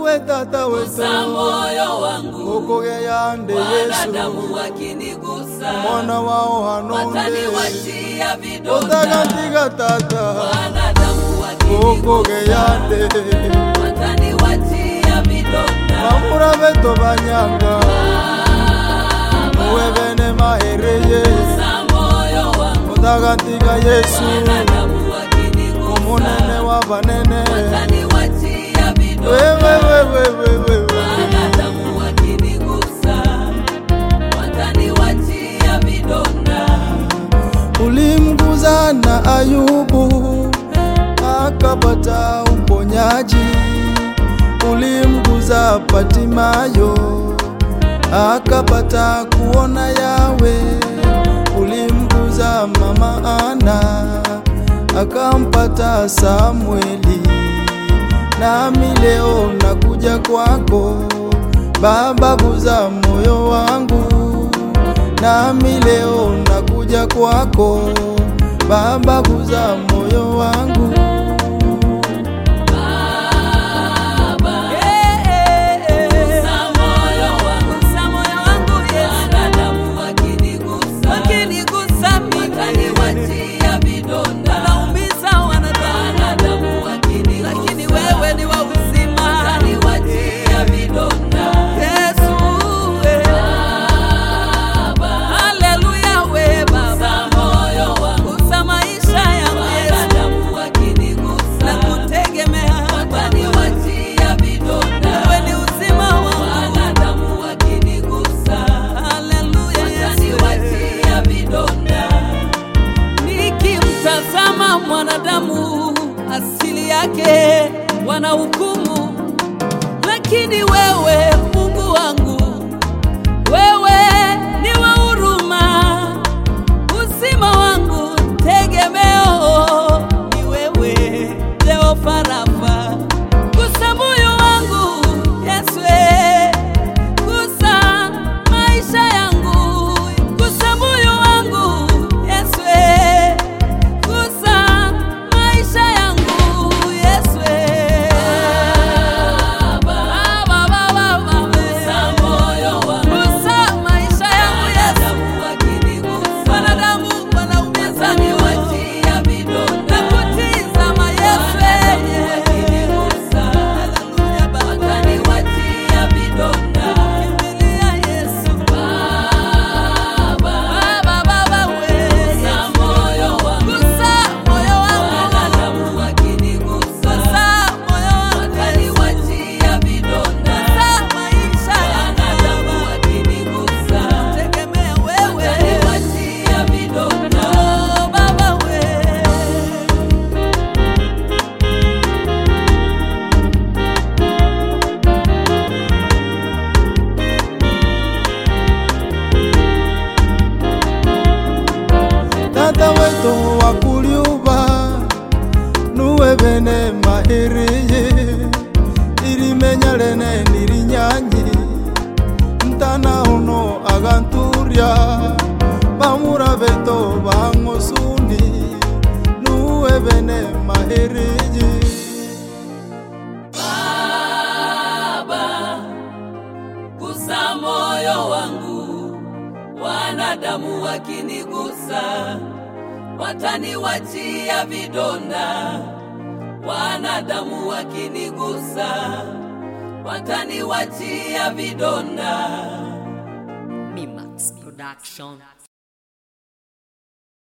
nawe tata wetu gusa moyo wangu, okogeyande yesu wanadamu wakinigusa mwana wao hanonde wataniwachia vidonda, otagantiga tata wanadamu wakinigusa okogeyande wataniwachia vidonda. bamura beto banyanga muwe bene mahereye Gusa moyo wangu, otagantiga yesu wanadamu wakinigusa omunene wa banene wataniwachia vidonda. wewewewewewe Wanadamu wakinigusa wataniwachia vidonda. ulimguza na Ayubu akapata uponyaji, ulimguza Patimayo akapata kuona Yawe, ulimguza mama Ana akampata Samueli, nami leo nakuja kwako Baba, guza moyo wangu nami leo nakuja kwako Baba, guza moyo wangu. Gusa moyo wangu, wanadamu wakinigusa wataniwachia vidonda. Wanadamu wakinigusa wataniwachia vidonda. Gusa moyo wangu, wanadamu wakinigusa wataniwachia vidonda. Wanadamu wakinigusa wataniwachia vidonda. Nikimtazama mwanadamu asili yake wanahukumu, lakini wewe Mungu wangu, wewe ni wa huruma, uzima wangu tegemeo ni wewe, Jehova Rafa. Gusa moyo wangu Yesu, eh. gusa maisha yangu, gusa moyo wangu Yesu, eh. gusa maisha yangu Yesu, eh. Baba, Baba, Baba, Gusa moyo wangu, gusa maisha yangu Yesu. wanadamu wakinigusa Wanadamu wanaumiza mioyo wataniwachia vidonda. na kutizama Yesu, eh. Wakinigusa Haleluya, Baba. wataniwachia vidonda. Kimbilia Yesu. Baba, Baba, Baba, we. gusa moyo wangu, Gusa moyo wangu. wanadamu wakinigusa Gusa moyo wangu. wataniwachia vidonda. Gusa maisha Wanadamu yangu. wakinigusa Tegemea wewe. wataniwachia vidonda. Oh, Baba, we. Tata wetu wakuliuba nuwe bene mahiriye irimenya lene nirinyanyi ntana uno aganturia bamura beto bang'osuni nuwe bene mahiriye Baba, gusa moyo wangu, wanadamu wakinigusa wataniwachia vidonda. Wanadamu wakinigusa wataniwachia vidonda. Mimax Production.